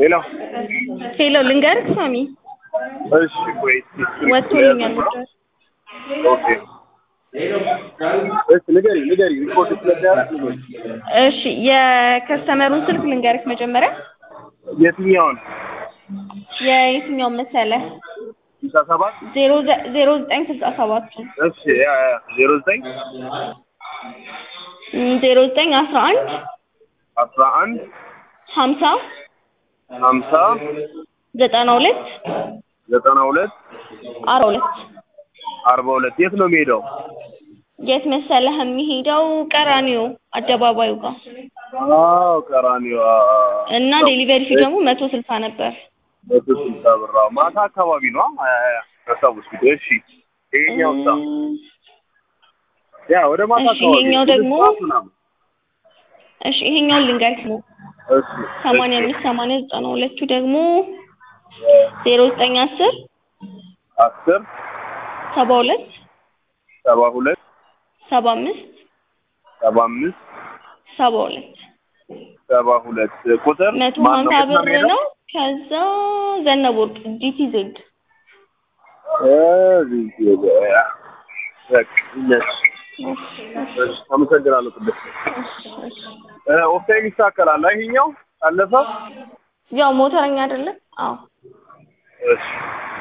ሄሎ ሄሎ ልንገርህ ሳሚ እሺ ቆይ እስኪ ወጥቶልኛል ጉዳዩ ኦኬ እሺ ንገሪ ንገሪ ሪፖርት ስለሚያደርግ ንገሪ እሺ የከስተመሩን ስልክ ልንገርህ መጀመሪያ የትኛውን የየትኛውን መሰለህ ስልሳ ሰባት ዜሮ ዘ- ዜሮ ዘጠኝ ስልሳ ሰባቱን እሺ ያ ያ ዜሮ ዘጠኝ እም፣ ዜሮ ዘጠኝ አስራ አንድ አስራ አንድ ሀምሳ ሀምሳ ዘጠና ሁለት ዘጠና ሁለት አርባ ሁለት አርባ ሁለት የት ነው የሚሄደው? የት መሰለህ የሚሄደው ቀራኒዮ አደባባዩ ጋር አዎ ቀራኒዮ እና ዴሊቨሪ ፊ ደግሞ መቶ ስልሳ ነበር መቶ ስልሳ ብር አዎ። ማታ አካባቢ ነው አስታውስኩት። እሺ ይሄኛው ሳ እም፣ ያ ወደ ማታ እሺ፣ አካባቢ ይሄኛው ስድስት ደግሞ ሰዓት ምናምን። እሺ ይሄኛውን ልንገርህ ነው እሺ ሰማንያ እሺ። አምስት ሰማንያ ዘጠና ሁለቱ ደግሞ ዜሮ ዘጠኝ አስር አስር ሰባ ሁለት ሰባ ሁለት ሰባ አምስት ሰባ አምስት ሰባ ሁለት ሰባ ሁለት ቁጥር መቶ ማን ነው? ሀምሳ የት ነው ብር የሚሄደው? ነው። ከዛ ዘነበ ወርቅ ጂቲ ዜድ እዚህ ገበያ። በቃ እነሱ እሺ፣ አመሰግናለሁ ቅድስት። እ ኦፍታይም ይስተካከላል። ይሄኛው አለፈ። ያው ሞተረኛ አይደለም? አዎ እሺ